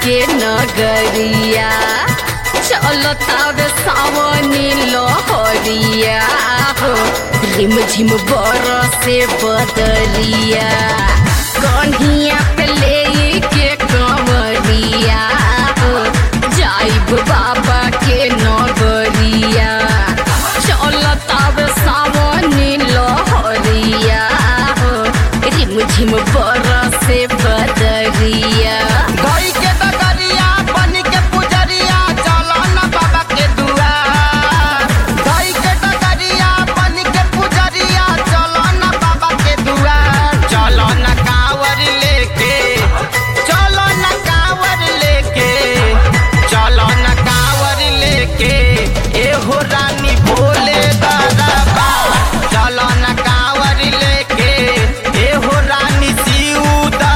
के नगरिया चलतावे सावनी लहरिया हो रिम झिम बरसे बदरिया कन्हिया पे ले के कंवरिया हो जाइब बाबा के नगरिया चलतावे सावनी लहरिया हो रिम झिम बरसे बदरिया गई के डगरिया बन के पुजरिया चलो न बाबा के दुआर गई के डगरिया बन के पुजरिया चलो न बाबा के दुआर चलो न कांवर लेके चलो न कांवर लेके चलो न कांवर लेके ए हो रानी भोले बाबा चलो न कांवर लेके ए हो रानी शिव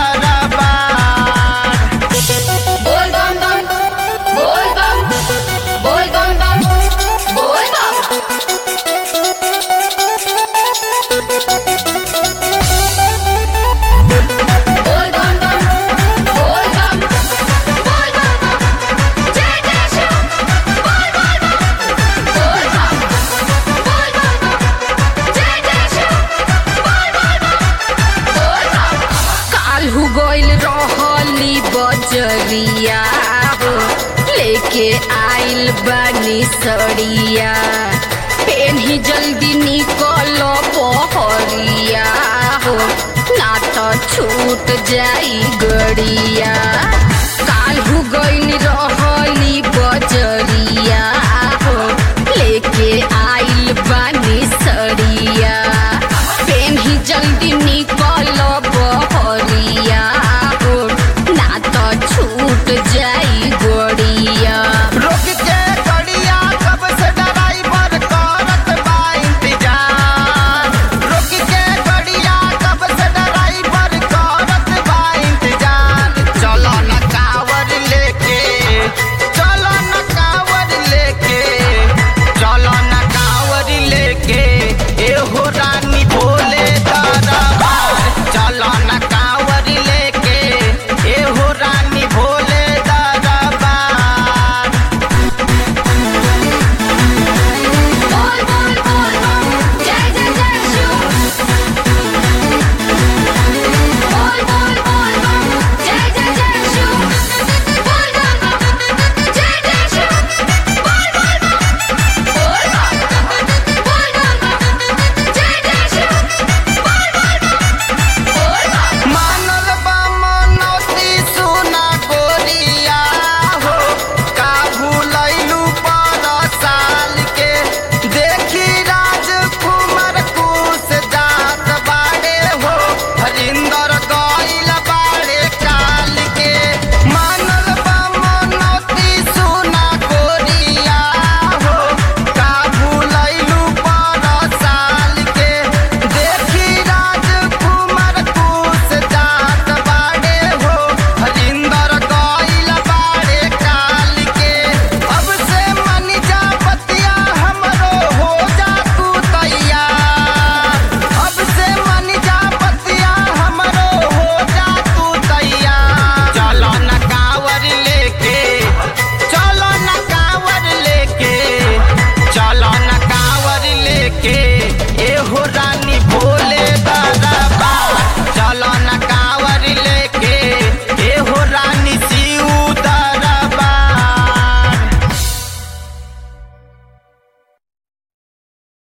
दरबार बोल बम बम बोल बम बोल बम बम बोल बम बोल बम बम बोल बम बोल बम बम जय जय शिव बोल बोल बम बोल बम बोल बम बम जय जय शिव बोल बोल बम बोल बम काल्हू गइल रहली बजरिया हो लेके आइल बानी सड़िया पेन्ही जल्दी निकल पहरिया हो ना तो छूट जाई गड़िया